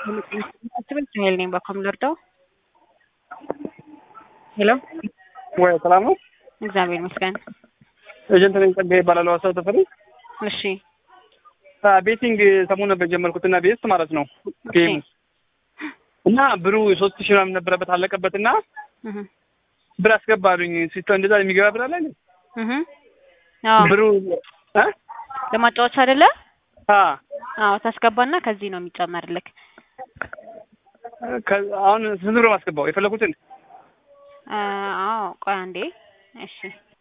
ትምህርት ኃይል ነኝ በኮም ልርዳው? ሄሎ ወይ ሰላም ነው? እግዚአብሔር ይመስገን። ኤጀንት ነኝ ጸጋዬ እባላለሁ። ሀሳብ ተፈሪ እሺ ቤቲንግ ሰሞኑን ነበር የጀመርኩት እና ቤስት ማለት ነው ጌም እና ብሩ ሶስት ሺህ ምናምን ነበረበት አለቀበት እና እህ ብር አስገባሉኝ ሲስተም እንደዛ የሚገባ ብር አለ እንዴ? እህ አዎ ብሩ እ ለማጫወቻ አይደለ? አ አዎ ታስገባና ከዚህ ነው የሚጨመርልክ። ከ- አሁን ስንት ብር ማስገባው የፈለኩትን አ አዎ ቆይ አንዴ እሺ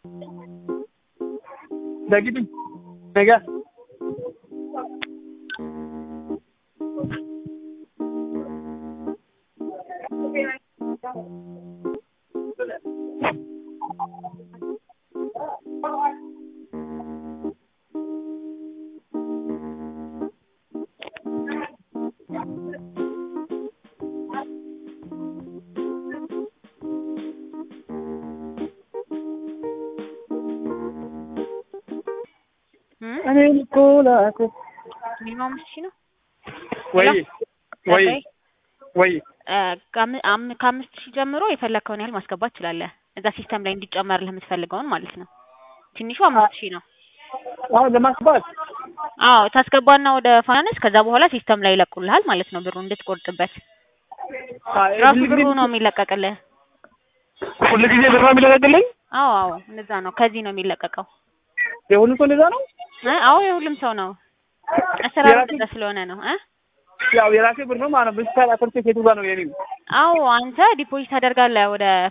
ደግዲ ነገ እም እኔ እኮ ላኩ ሚኒመም አምስት ሺህ ነው ወይ ወይ ጸጋዬ? ወይ እ ከአም- አም- ከአምስት ሺህ ጀምሮ የፈለግከውን ያህል ማስገባት ትችላለህ። እዛ ሲስተም ላይ እንዲጨመርልህ የምትፈልገውን ማለት ነው። ትንሹ አምስት ሺህ ነው። አሁን ለማስባት አዎ ታስገባና ወደ ፋይናንስ ከዛ በኋላ ሲስተም ላይ ይለቁልሃል ማለት ነው። ብሩ እንድትቆርጥበት ራሱ ብሩ ነው የሚለቀቅልህ። ሁሉ ጊዜ ብር ነው የሚለቀቅልኝ? አዎ አዎ እንደዛ ነው። ከዚህ ነው የሚለቀቀው። የሁሉ ሰው እንደዛ ነው? እ አዎ የሁሉም ሰው ነው። አሰራሩ የራሴ- እንደዛ ስለሆነ ነው እ ያው የራሴ ብር ነው ማለት ነው። ብቻ አኮርቴ ሴቱ ጋር ነው የኔ አዎ አንተ ዲፖዚት ታደርጋለህ ወደ